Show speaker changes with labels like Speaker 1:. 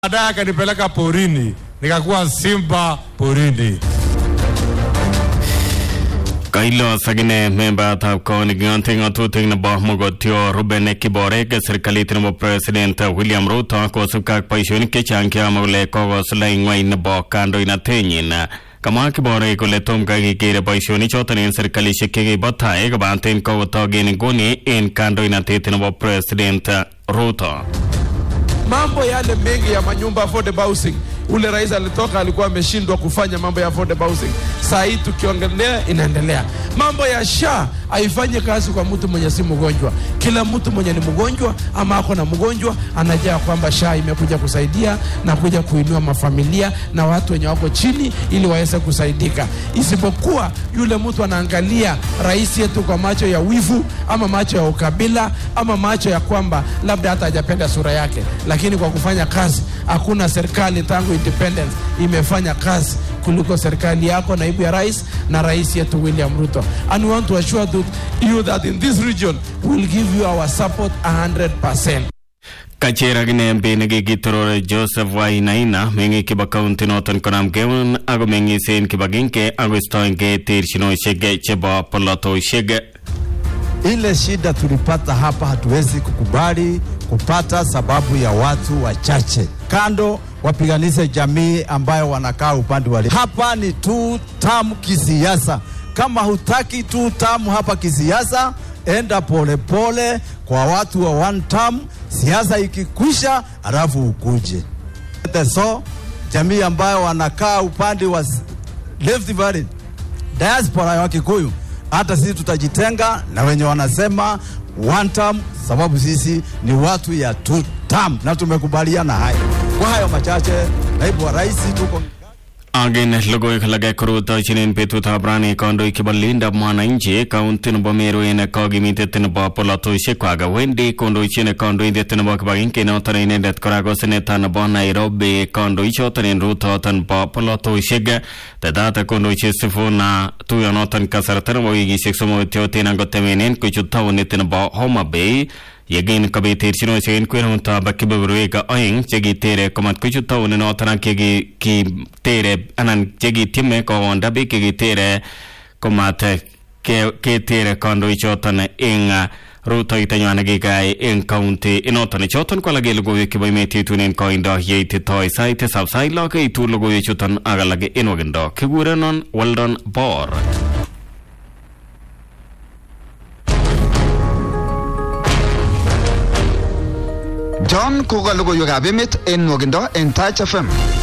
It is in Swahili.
Speaker 1: baadaye akanipeleka porini, nikakuwa simba porini.
Speaker 2: Kailos akine membatab koniking'ote ng'atutik nebo mogotio Ruben Kiborek serikalit nebo President William Ruto kosubkei ak boisionik chechang cheyome kole kokosulai ng'weny nebo kandoinatenyin kamwa Kiborek kole tom kai kekere boisionichoton en serikalisiek chekibo tai kobaten kokotok en nguni en kandoinatet nebo President Ruto.
Speaker 3: mambo yale mengi ya manyumba affordable housing ule rais alitoka alikuwa ameshindwa kufanya mambo ya affordable housing saa hii tukiongelea inaendelea mambo ya sha haifanye kazi kwa mtu mwenye si mgonjwa kila mtu mwenye ni mgonjwa ama ako na mgonjwa anajua kwamba sha imekuja kusaidia na kuja kuinua mafamilia na watu wenye wako chini ili waweze kusaidika isipokuwa yule mtu anaangalia rais yetu kwa macho ya wivu ama macho ya ukabila ama macho ya kwamba labda hata hajapenda sura yake lakini kwa kufanya kazi hakuna serikali tangu independence imefanya kazi kuliko serikali yako naibu ya rais na rais yetu william ruto and we want to assure that you that in this region we will give you our support 100
Speaker 2: Kacher akine mbi nekikitorore Joseph Wainaina meng'ik chebo kaunti noton konam keun ako meng'isen kibagenge akoistoengei terchinosiek chebo polotosiek
Speaker 4: Ile shida tulipata hapa hatuwezi kukubali kupata sababu ya watu wachache kando wapiganishe jamii ambayo wanakaa upande wa hapa ni tu tamu kisiasa. Kama hutaki tu tamu hapa kisiasa, enda polepole pole kwa watu wa one term, siasa ikikwisha, alafu ukuje. So jamii ambayo wanakaa upande wa Rift Valley, diaspora ya Wakikuyu hata sisi tutajitenga na wenye wanasema one term, sababu sisi ni watu ya two term na tumekubaliana hayo. Kwa hayo machache, naibu wa rais, tuko
Speaker 2: Agin logoiwek alage korutochinen betutab rani kandoik chebo lindab mwananchi kaunti nebo Meru en kokimitet nebo polotosiekwak wendi kondochin kandoindet nebo kibagenge noton inendet kora ko seneta nebo Nairobi kandoichoton en rutoton nebo polotosiek tetat kondochi Sifuna tuyonoton kasarta nebo wikisiek somok tyoten angotemenen kochut taonit nebo Homa Bay yekin kobit terchinosiek en kwenutab kebeberwek oeng chekitere komat kochut taonit noton ak chekitere anan chekityeme kowonda biik chekitere komat ketere kandoichoton eng rutoitanywan nekikai eng kaunti inoton choton ko alak en logoiwek chebo emet yetunen koindo yeititoi sait tisab sait lo keitu logoiwechuton ak alak en wakindo kikurenon Weldon Bor
Speaker 5: John koka logoiwekab emet en nwokindo en Touch FM.